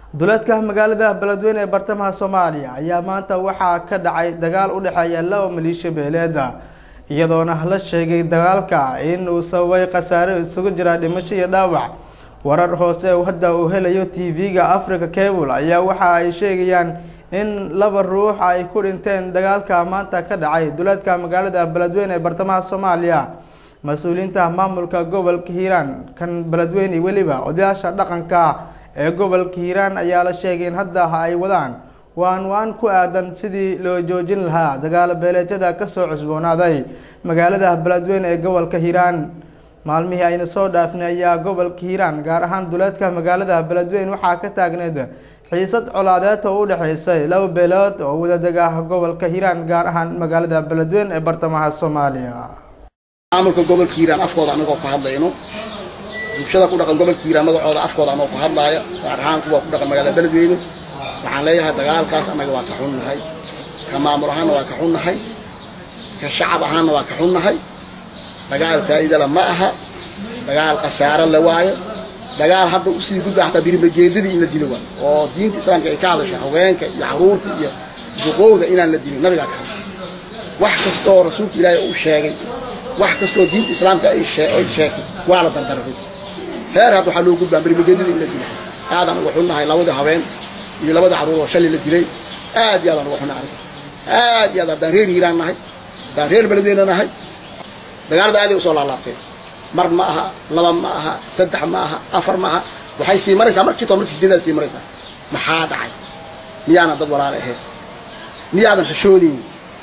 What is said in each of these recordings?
duleedka magaalada beledweyne ee bartamaha soomaaliya ayaa maanta waxaa ka dhacay dagaal u dhexeeya laba maliisho beeleeda iyadoona la sheegay dagaalka in uu sababay khasaare isugu jira dhimasho iyo dhaawac warar hoose hadda uu helayo t v-ga africa cable ayaa waxa ay sheegayaan in laba ruux ay ku dhinteen dagaalka maanta ka dhacay duleedka magaalada beledweyne ee bartamaha soomaaliya mas-uuliyiinta maamulka gobolka hiiraan kan beledweyne weliba odayaasha dhaqanka ee gobolka hiiraan ayaa la sheegay in hadda ay wadaan waan waan ku aadan sidii loo joojin lahaa dagaalo beeleedyada kasoo cusboonaaday magaalada beledweyne ee gobolka hiiraan maalmihii ayna soo dhaafnay ayaa gobolka hiiraan gaar ahaan duleedka magaalada beledweyne waxaa ka taagneed xiisad colaadeed oo u dhexeysay laba beelood oo wadadeg ah gobolka hiiraan gaar ahaan magaalada beledweyne ee bartamaha soomaaliya maamulka gobolka hiiraan afkooda anagoo ku hadlayno bulshada ku dhaqan gobolka hiiraan magacooda afkooda anagoo ku hadlaaya gaar ahaan kuwa ku dhaqan magaalada beledweyne waxaan leeyahay dagaalkaas annaga waa ka xunnahay ka maamul ahaanna waa ka xunnahay ka shacab ahaanna waa ka xunnahay dagaal faa'iidala ma aha dagaal khasaaro le waayo dagaal hadda usii gudba xataa birimajeedadii in la dilo waayo oo diinta islaamka ay ka hadasha haweenka iyo caruurta iyo duqowga inaan la dilin nabigaa ka hadla wax kastooo rasuulka ilaahay uu sheegay wax kastoo diinta islaamka ay sheegtay waa la dardaray heer hadda waxaa loo gudbaa birimajeedadii in la dilo aadaan uga xunnahay labada haween iyo labada caruur oo shalay la dilay aad iyo aadaan uga xunnahay arrinta aad iyo aad haddaan reer hiiraan nahay haddaan reer beledweyne nahay dagaalada aaday usoo laalaabteen mar ma aha laba ma aha saddex ma aha afar ma aha waxay sii maraysaa markii too markii sideedaad sii maraysaa maxaa dhacay miyaanan dad walaale ahayn miyaadan xishoonaynin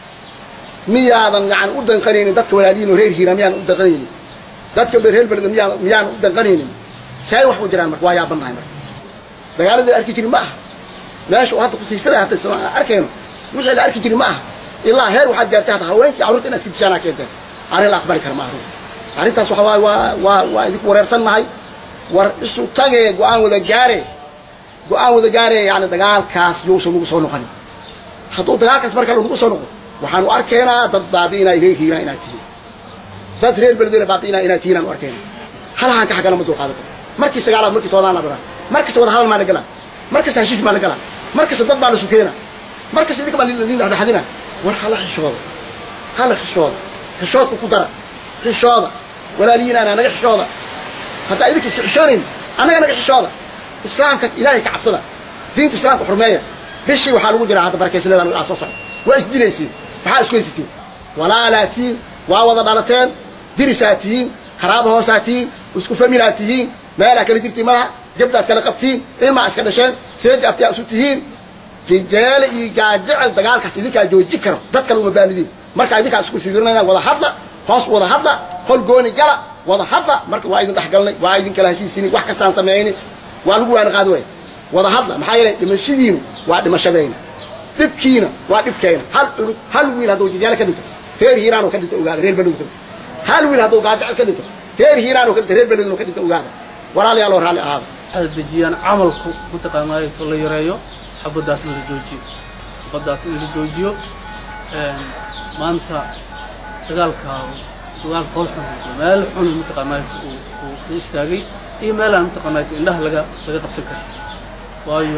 miyaadan yani u danqanaynin dadka walaaliyiin oo reer hiiraan miyaanan u danqanaynin dadka reer beleda miyaa miyaanan u danqanaynin say wax u jiraan marka waa yaabannahay marka dagaaladii arki jiri ma aha meesha uu hadda kusiifada hata isla aan arkayno wixii la arki jiri ma aha ilaa heer waxaad gaartay hata haweenkii carruurta inaad iska dishaanaa keenteen arrin la aqbali kara ma arrinta arrintaas waxa waay waa waa waa idinku wareersannahay war isu tagee go-aan wada gaare go-aan wada gaare yani dagaalkaas yousan nagu soo noqonin hadduu dagaalkaas mar kale nagu soo noqo waxaanu arkaynaa dad baabi'inay reer hiiraan inaad tihiin dad reer beledweyne baabi'inaa inaad tihiin aanu arkayna halahaan ka xagana ma dulqaadan karo markii sagaalaad markii toodaan la baraa markasta wada hadal maa la galaa markasta heshiis maa la galaa markasta dad baa la sukeena markasta idinka baa ladin dhexdhexadina war hala xishooda hala xishooda xishoodka ku dara xishooda walaaliyiinaana naga xishooda haddaa idinka iska xishoonayn annaga naga xishooda islaamka ilaahay ka cabsada diinta islaamka xurmeeya bishii waxaa lagu jiraa hadda barakaysanada aa soo socda waa isdilaysiin maxaa isku haysatiin walaalaa tihiin waa wada dhalateen dirisaa tihiin haraaba hoosaa tihiin isku familaa tihiin meelaa kala jirtiin malaha gabdhaad kala qabtiin ilmaa iska dhasheen seedi abtiyaa isu tihiin rijaale iyo gaajecel dagaalkaas idinkaa jooji karo dad kale uma baanidiin markaa idinkaa isku fikirinayna wada hadla hoos wada hadla qol gooni gala wada hadla marka waa idin dhexgalnay waa idin kala heshiisini wax kastaan sameeyni waa lagu waana qaadi waaya wada hadla maxaa yeelay dhimashadiinu waa dhimashadayna dhibkiina waa dhibkayna hal cunug hal wiil hadduu jijaale ka dhinto reer hiiraanoo ka dhinto ogaada reer beleduu ka dhinto hal wiil hadduu gaajecel ka dhinto reer hiiraanoo ka dhinto reer beleduu ka dhinto ogaada walaalayaaloo raalli ahaada waxay dejiyaan camalku mataqaanaayo to la yareeyo xabadaasna la joojiyo xabadaasna in la joojiyo maanta dagaalka dagaal fool xun meel xun mataqaanaayo uu istaagay iyo meelaan mataqaanaayo indhaha laga laga qabsan karin waayo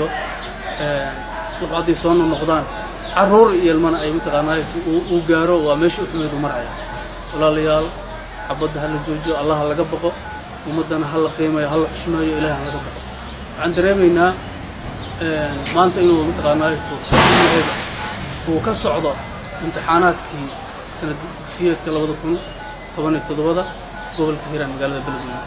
wuxuu hadday soo noqdaan carruur iyo ilmana ay mataqaanaayo uu gaaro waa meesha u xumeedu maraya walaalayaal xabadda ha la joojiyo allah laga baqo ummaddana ha la qiimayo ha la xushmeeyo ilaah ha laga baqo waxaan dareemaynaa maanta inuu mataqaanaayo soomaaliyada uu ka socdo imtixaanaadkii sanad dugsiyeedka labada kun toban iyo toddobada gobolka hiiraan magaalada beledweyne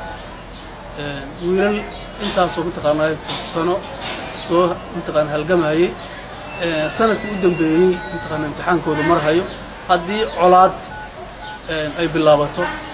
wiilal intaasoo mataqaanaayo sano soo mataqaana halgamayay sanadkii u dambeeyey mataqaana imtixaankooda marhayo haddii colaad ay bilaabato